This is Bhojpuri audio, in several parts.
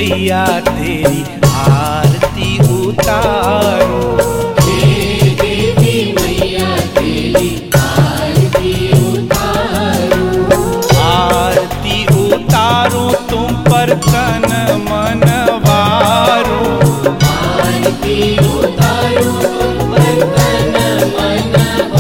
मैया तेरी आरती उतारो हे देवी मैया तेरी आरती उतारो आरती उतारो तुम पर तन मन वारो आरती उतारो बर्तन मन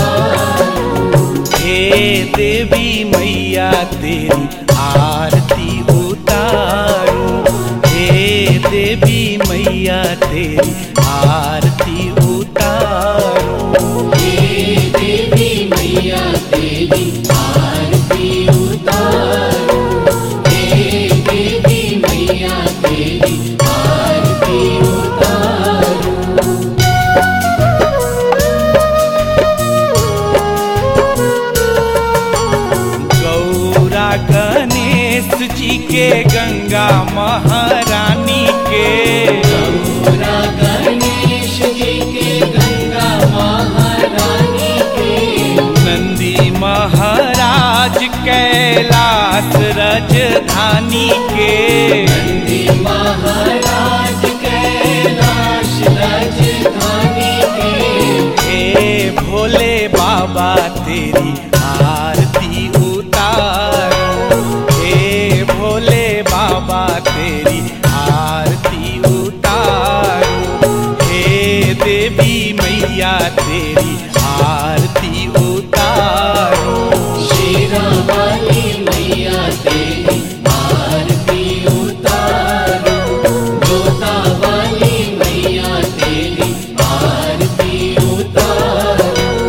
हे देवी मैया तेरी आरती उतारो हे देवी मैया तेरी आरती उतारो हे देवी मैया तेरी आरती उतारो हे देवी मैया तेरी आरती उतारो गौरा गणेश जी के गंगा महारानी के गौरा गणेश जी के गंगा महारानी के नंदी महाराज कैलाश राजधानी के नंदी महाराज कैलाश राजधानी के हे भोले बाबा तेरी आरती उतारो हे भोले बाबा तेरी आरती उतारो हे देवी मैया तेरी आरती उतारो शेरा वाली मैया तेरी आरती उतारो जोता वाली मैया तेरी आरती उतारो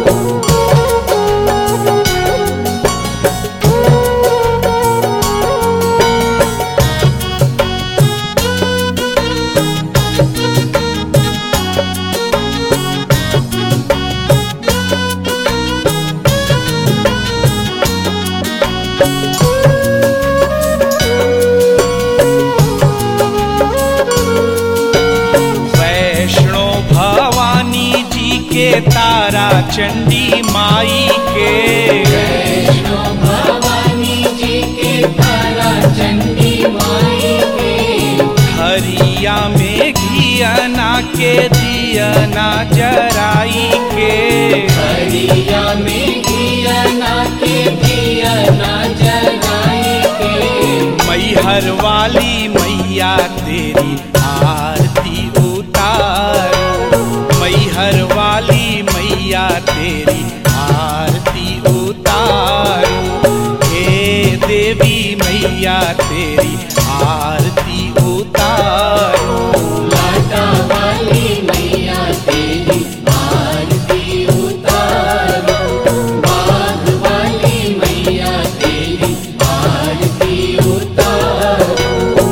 वैष्णो भवानी जी के तारा चंडी माई के वैष्णो भवानी जी के तारा चंडी माई के हरिया में घियना के दियना जराई के हरिया में घियना के दियना जलाई के मैहर वाली मैया तेरी आरती उतारो मैहर वाली मैया तेरी आरती उतारो हे देवी मैया तेरी आरती उतारो लाटा वाली मैया तेरी आरती उतारो बाग वाली मैया तेरी आरती उतारो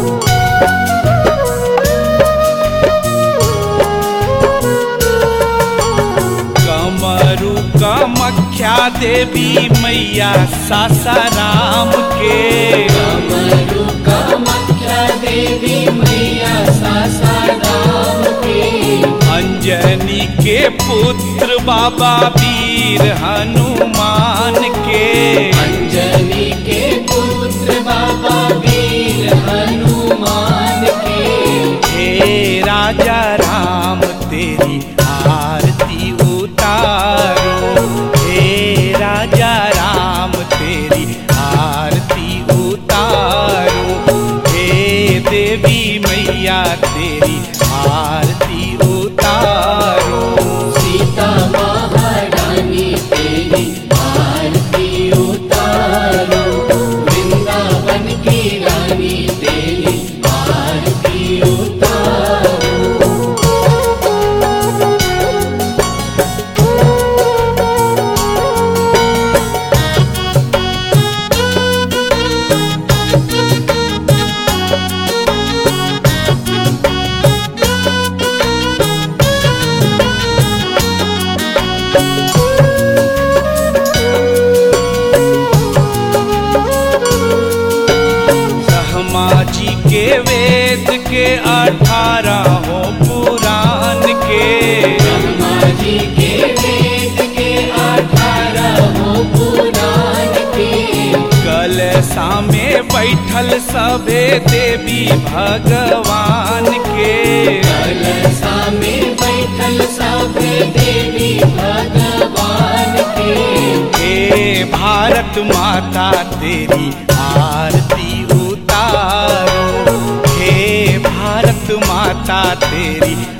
कमरु कमख्या देवी मैया सासाराम के कमरु कामाख्या देवी मैया सासाराम के अंजनी के पुत्र बाबा वीर हनुमान के अंजनी के पुत्र बाबा वीर हनुमान के हे राजा राम तेरी आरती उतारो हे राजा राम तेरी आरती उतारो हे देवी मैया तेरी आरती उतारो सीता महारानी तेरी आरती उतारो वृंदावन की रानी तेरी आरती उतारो ब्रह्मा जी के वेद के अठारहों पुराण के ब्रह्मा जी के वेद के अठारह पुराण के कलसा में बैठल सभे देवी भगवान के कलसा में बैठल सब देवी भगवान के हे भारत माता तेरी आरती उतारो हे भारत माता तेरी